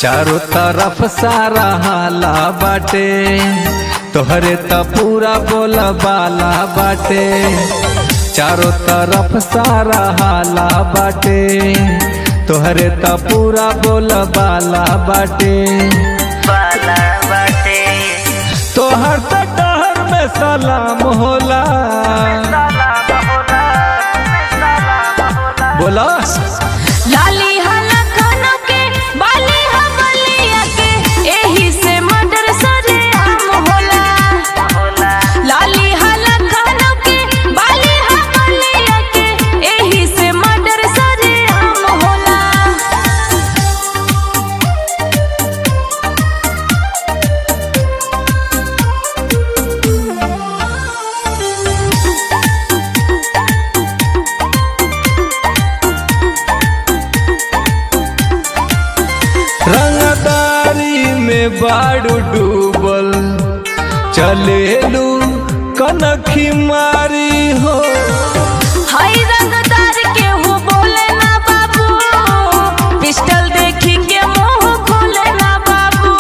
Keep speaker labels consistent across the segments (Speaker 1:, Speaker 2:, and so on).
Speaker 1: चारों तरफ सारा हाला बाटे तोहरे त पूरा बोल बाला बाटे चारों तरफ सारा हाला बाटे तोहरे त पूरा बोल बाला बाटे
Speaker 2: बाला बाटे
Speaker 1: तोहर त डहर में सलाम होला
Speaker 2: सलाम होला सलाम होला
Speaker 1: बोला
Speaker 3: लाली हला खानों के बाली हवलिया के एही से मर्डर सरे आम होला
Speaker 2: होला
Speaker 3: लाली हला खानों के बाली हवलिया के एही से मर्डर सरे आम होला
Speaker 1: रंगदारी में बाड़ू डूबल चलेलू कनखी मारी हो
Speaker 3: हाय रंगदार के हो बोले ना बाबू पिस्टल देखी के मुंह खोले ना बाबू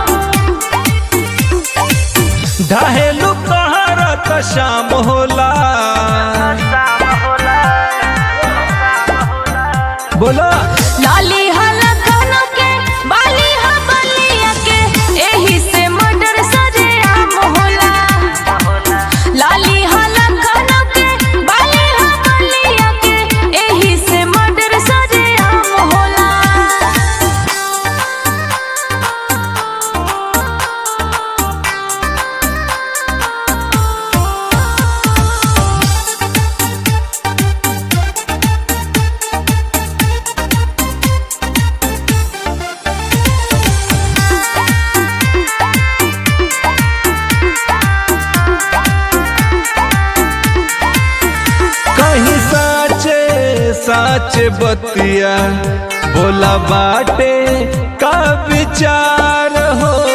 Speaker 1: ढहेलू कहारा त शाम होला
Speaker 2: शाम होला शाम होला
Speaker 1: बोला
Speaker 3: लाली हला खानों के बाली हवलिया के एही से मर्डर सरे आम होला
Speaker 2: होला
Speaker 3: लाली हला खानों के बाली हवलिया के एही से मर्डर सरे आम होला
Speaker 1: कहीं साचे साचे बतिया बोला बाटे का विचार हो